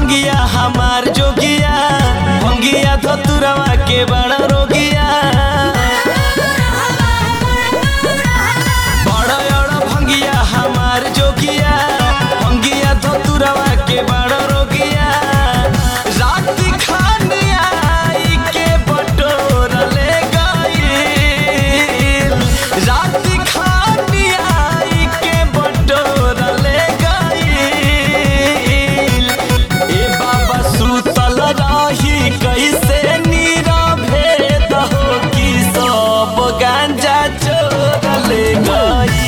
भंगिया हमार जोगिया भंगिया धतुरवा के बड़ा रोगिया बड़ा बड़ा भंगिया हमार जोगिया भंगिया धतुरवा के बड़ा रोगिया रात खानिया आई के बटोर ले गई रात खानिया आई के बटोर ले गई ए बाबा सुतल रही कैसे नीरवे दहो की सब गांजा चोर ले गई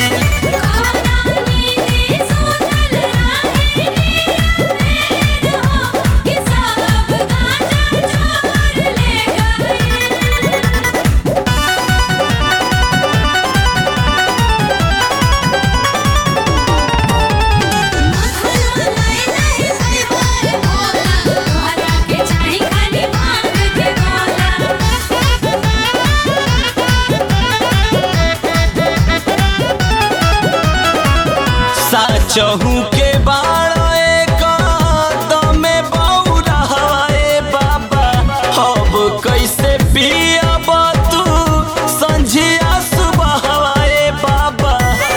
साचहू के बाड़ो एक दमे बौरा हवाए बाबा अब कैसे पियब तू संझिया सुबह हवाए बाबा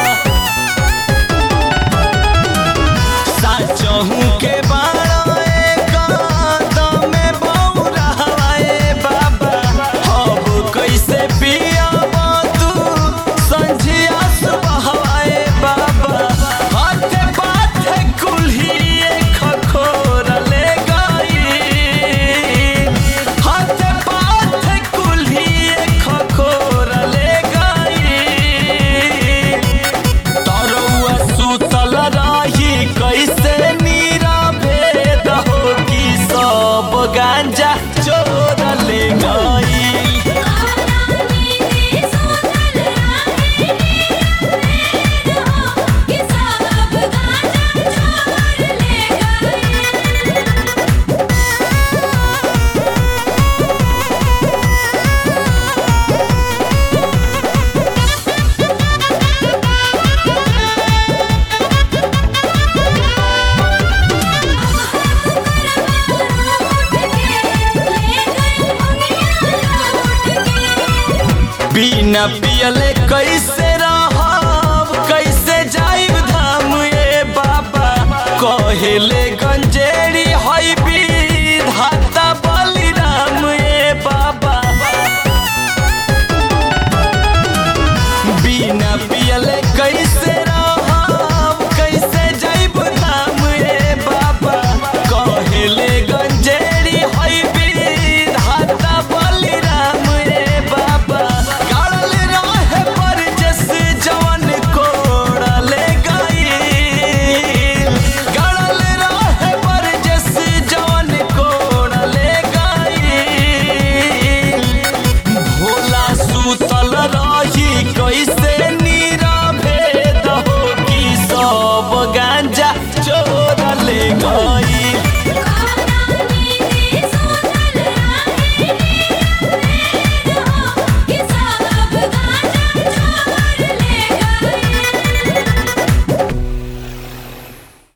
साचहू के बाड़ो एक दमे बौरा हवाए बाबा अब कैसे पियब तू संझिया सुबह हवाए बाबा हाथे पाथे कुल्ही खखोर ले गई हाथे पाथे कुल्ही खखोर ले गई तरौआ सुतल रही कैसे नीरवे दहो की सब गांजा चोर ले गई बिना पियले कैसे रहब कैसे जाइब धाम ए बाबा कहेले गंजेड़ी हई